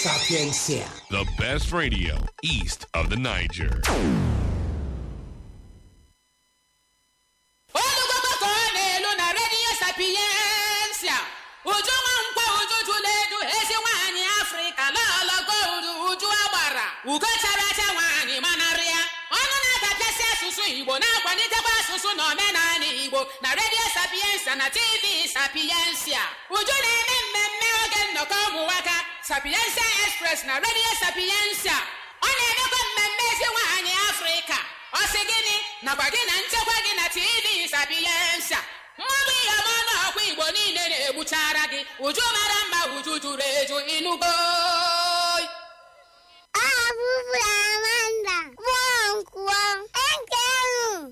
Sapiencia. The best radio east of the Niger. olugbogo ka ọ na-elu na redio sapiensia uju nwa nkwa uju jụrụ edu ezi nwaanyị afrịka lọlọgo udu uju agbara ugo chara acha nwaanyị manarị ya ọnụ na-adapịasị asụsụ igbo na-akwalitekwa asụsụ na omenala igbo na redio sapiensia na tv sapiensia uju na-eme mmemme oge nnọkọ ụmụnwaka sapiensia express na redio sapiensia ọ na-emekwa mmemme ezi nwaanyị afrịka ọ sị gịnị nakwa gị na nchekwa gị na tv sapiensa mmadụ ihe ọma na ọkwa igbo niile na-egbuchara gị uju mara mma uju juru eju ịnụgo